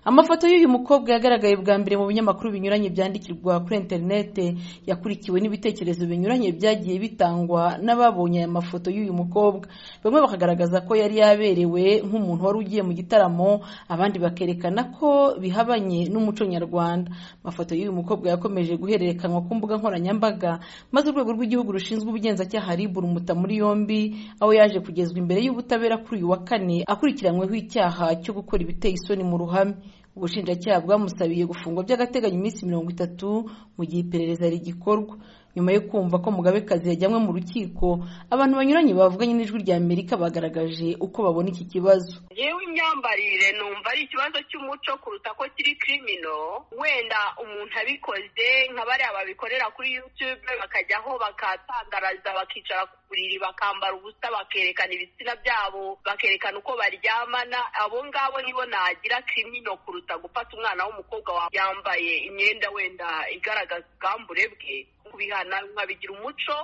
amafoto y'uyu mukobwa yagaragaye bwa mbere mu binyamakuru binyuranye byandikirwa kuri interinete yakurikiwe n'ibitekerezo binyuranye byagiye bitangwa n'ababonye aya mafoto y'uyu mukobwa bamwe bakagaragaza ko yari yaberewe nk'umuntu wari ugiye mu gitaramo abandi bakerekana ko bihabanye n'umuco nyarwanda amafoto y'uyu mukobwa yakomeje guhererekanywa ku mbuga nkoranyambaga maze urwego rw'igihugu rushinzwe ubugenzacyaha rib rumuta muri yombi aho yaje kugezwa imbere y'ubutabera kuri uyu wa kane akurikiranyweho icyaha cyo gukora ibiteye isoni mu ruhame ubushinjacyaha bwamusabiye gufungwa by'agateganyo iminsi mirongo itatu mu gihe iperereza rigikorwa nyuma yo kumva ko mugabekazi yajyanywe mu rukiko abantu banyuranye bavuganye n'ijwi rya amerika bagaragaje uko babona iki kibazo yewe imyambarire numva ari ikibazo cy'umuco kuruta ko kiri kirimino wenda umuntu abikoze nka bariya babikorera kuri yutube bakajyaho bakatangaraza bakicara ku buriri bakambara ubusa bakerekana ibitsina byabo bakerekana uko baryamana abo ngabo nibo nagira kirimino kuruta gufata umwana w'umukobwa yambaye imyenda wenda igaragaza ubwambure bwe kubihana nkabigira umuco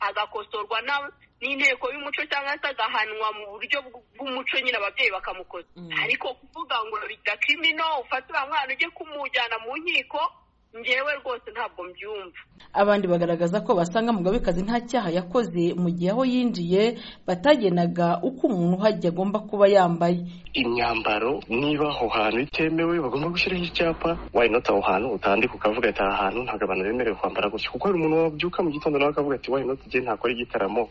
agakosorwa n'inteko y'umuco cyangwa se agahanwa mu buryo bw'umuco nyine ababyeyi bakamukoza ariko kuvuga ngo bigira kirimino ufate uriya mwana ujye kumujyana mu nkiko ngewe rwose ntabwo mbyumva abandi bagaragaza ko basanga mugabekazi nta cyaha yakoze mu gihe aho yinjiye batagenaga uko umuntu uhajya agomba kuba yambaye imyambaro niba aho hantu itemewe bagomba gushyiraho icyapa wayinota aho hantu utandika ukavuga ati aha hantu ntabwo abantu bemerewe kwambara gutya kuko hari umuntu wabyuka mu gitondo nawe akavuga ati wayinota igihe ntakora igitaramo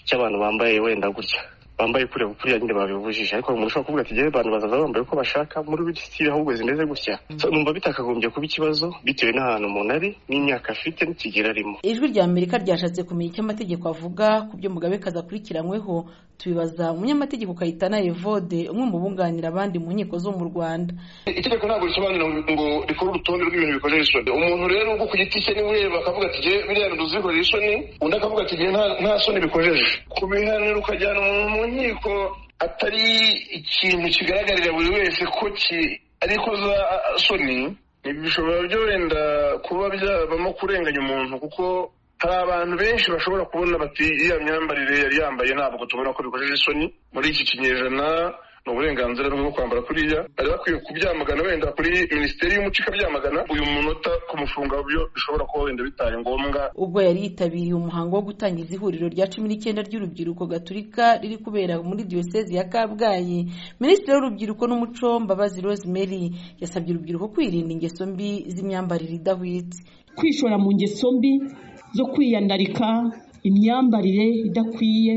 cy'abantu bambaye wenda gutya bambaye kureba kuriya nyine babibujije ariko umuntu ushobora kuvuga ati ngewe abantu bazaza bambaye uko bashaka muri buri sitiri ahubwo zimeze gutya numva bitakagombye kuba ikibazo bitewe n'ahantu umuntu ari n'imyaka afite n'ikigero arimo ijwi rya amerika ryashatse kumenya icyo amategeko avuga ku byo mugabekazi akurikiranyweho tubibaza umunyamategeko kayitana evode umwe mu bunganira abandi mu nkiko zo mu rwanda itegeko ntabwo risobanura ngo rikora urutonde rw'ibintu bikorera isoni umuntu rero ubwo ku giti cye niwe ureba akavuga ati ngewe biriya bintu bikorera isoni undi akavuga ati ngewe nta soni bikojeje kubihanira ukajyana umuntu nkiko atari ikintu kigaragarira buri wese ko ari ikoza soni bishobora byo wenda kuba byabamo kurenganya umuntu kuko hari abantu benshi bashobora kubona bati iya myambarire yari yambaye ntabwo tubona ko bikojeje isoni muri iki kinyejana ni uburenganzira bwo kwambara kuriya bari bakwiye kubyamagana wenda kuri minisiteri y'umuco ikabyamagana uyu munota kumufunga byo bishobora kuba wenda bitaye ngombwa ubwo yari yitabiriye umuhango wo gutangiza ihuriro rya cumi n'icyenda ry'urubyiruko gaturika riri kubera muri diyosezi ya kabgayi minisitiri w'urubyiruko n'umuco mbabazi rosemary yasabye urubyiruko kwirinda ingeso mbi z'imyambarire idahwitse kwishora mu ngeso mbi zo kwiyandarika imyambarire idakwiye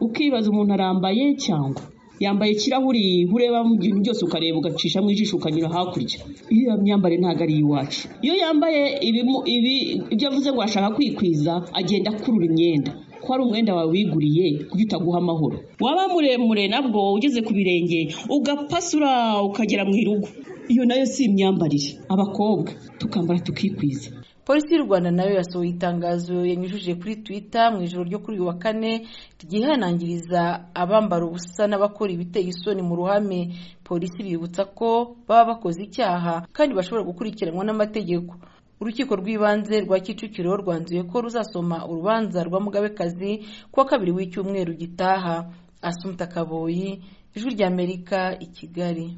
ukibaza umuntu arambaye cyangwa yambaye ikirahuri urebamo ibintu byose ukareba ugacishamo ijisho ukanyura hakurya iyo myambarire ntabwo ari iwacu iyo yambaye ibi ibyo avuze ngo ashaka kwikwiza agenda akurura imyenda ko ari umwenda wawe wiguriye kuko utaguha amahoro waba muremure nabwo ugeze ku birenge ugapasura ukagera mu irugo iyo nayo si imyambarire abakobwa tukambara tukikwiza polisi y'u rwanda nayo yasohoye itangazo yanyujije kuri twitter mu ijoro ryo kuri uyu wa kane ryihanangiriza abambara ubusa n'abakora ibiteye isoni mu ruhame polisi bibutsa ko baba bakoze icyaha kandi bashobora gukurikiranwa n'amategeko urukiko rw'ibanze rwa kicukiro rwanzuye ko ruzasoma urubanza rwa mugabekazi kuwa kabiri w'icyumweru gitaha asumta kaboyi ijwi ry'amerika i kigali